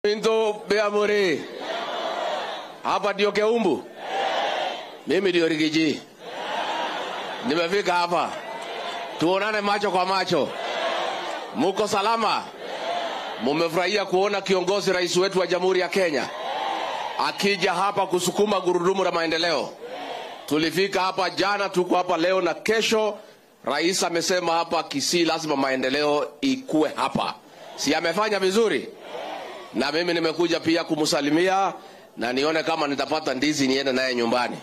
Minto Beamuri. Hapa ndio Keumbu. Mimi ndio Rigiji. Nimefika hapa. Tuonane macho kwa macho. Muko salama? Mumefurahia kuona kiongozi rais wetu wa Jamhuri ya Kenya akija hapa kusukuma gurudumu la maendeleo. Tulifika hapa jana, tuko hapa leo na kesho. Rais amesema hapa Kisii lazima maendeleo ikue hapa, si amefanya vizuri? Na mimi nimekuja pia kumsalimia na nione kama nitapata ndizi niende naye nyumbani.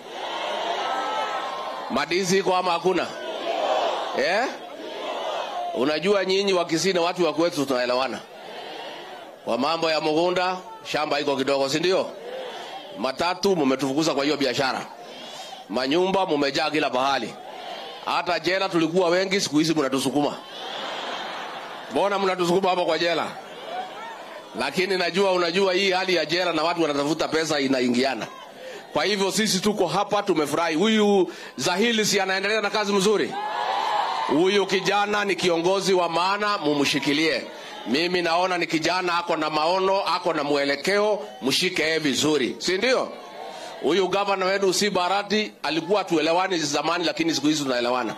Madizi iko ama hakuna? Eh? Unajua nyinyi wa Kisii na watu wa kwetu tunaelewana. Kwa mambo ya mugunda, shamba iko kidogo, si ndio? Matatu mumetufukuza kwa hiyo biashara. Manyumba mumejaa kila pahali. Hata jela tulikuwa wengi, siku hizi mnatusukuma. Mbona mnatusukuma hapa kwa jela? Lakini najua unajua hii hali ya jela na watu wanatafuta pesa inaingiana. Kwa hivyo sisi tuko hapa tumefurahi. Huyu Zahili si anaendelea na kazi mzuri. Huyu kijana ni kiongozi wa maana, mumshikilie. Mimi naona ni kijana ako na maono, ako na mwelekeo, mshike yeye vizuri, si ndio? Huyu gavana wetu si Barati alikuwa tuelewani zamani, lakini siku hizi tunaelewana.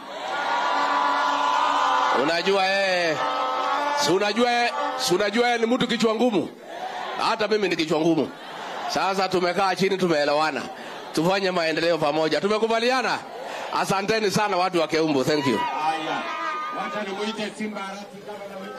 Unajua yeye, si unajua yeye, si unajua yeye ni mtu kichwa ngumu. Hata mimi ni kichwa ngumu. Sasa tumekaa chini, tumeelewana, tufanye maendeleo pamoja. Tumekubaliana. Asanteni sana watu wa Keumbu, thank you. Haya, wacha nimuite Simba Arati gavana wetu.